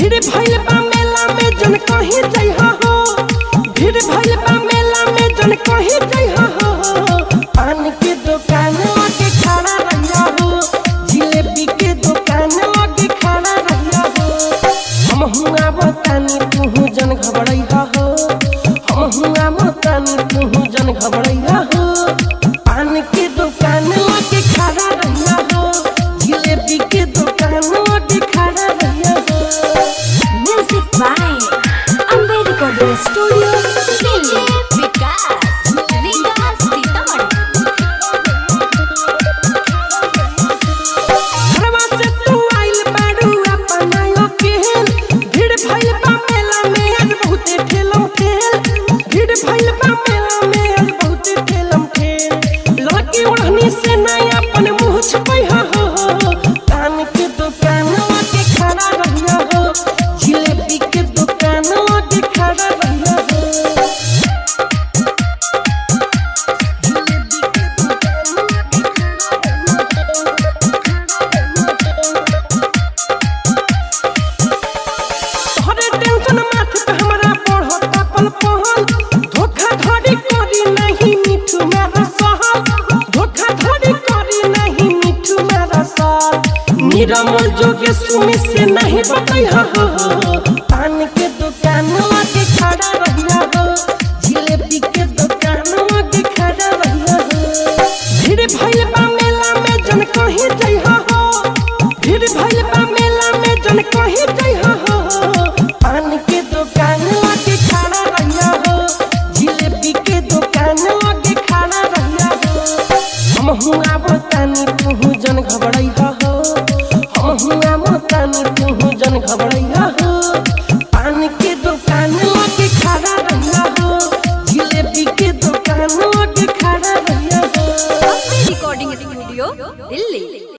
भीड़ भइल बा मेला में जन कहीं जइहा हो भीड़ भइल बा मेला में जन कहीं जइहा हो पान के दुकान के खड़ा रहिया हो जिलेबी के दुकान के खड़ा रहिया हो हम हुआ बतानी तू जन घबरैया हो हम हुआ बतानी तू जन घबरैया हो पान के दुकान के खड़ा रहिया हो जिलेबी के दुकान के खड़ा रहिया हो Music by Ambe Recording Studio, Delhi. विकास विकास सीतामढ़ी घरवा से तू आइल बारू अपनायो केहन भीड़ भइल बा मेला में आज बहुते ठेलम ठेल भीड़ भइल बा मेला में आज बहुते ठेलम ठेल लड़की ओढ़नी से नया अपन मुंह छपैहा हो पान के दुकान के खड़ा रहिया हो जिलेबी के दुकान के खड़ा रहिया हो जिलेबी के तोहरे टेंशन माथे पे हमरा पढ़ता पल पहल धोखा धड़ी करी नहीं मिठू मेरा सहल धोखा धड़ी करी नहीं मिठू मेरा सहल निरमल जोगे सुमी से नहीं बतैहा हो पान के दुकान के खड़ा रहिया हो जिलेबी के दुकान के खड़ा रहिया हो भीड़ भइल बा मेला में जन कहीं जइहा हो भीड़ भइल बा मेला में जन कहीं जइहा हो पान के दुकान के खड़ा रहिया हो जिलेबी के दुकान के खड़ा रहिया हो हम हुआ बतानी तू जन घबरैया हो हम हुआ बतानी तू जन घबरैया हो पान के दुकान के खड़ा रहिया हो जिलेबी के दुकान के खड़ा रहिया हो अम्बे रिकॉर्डिंग स्टूडियो दिल्ली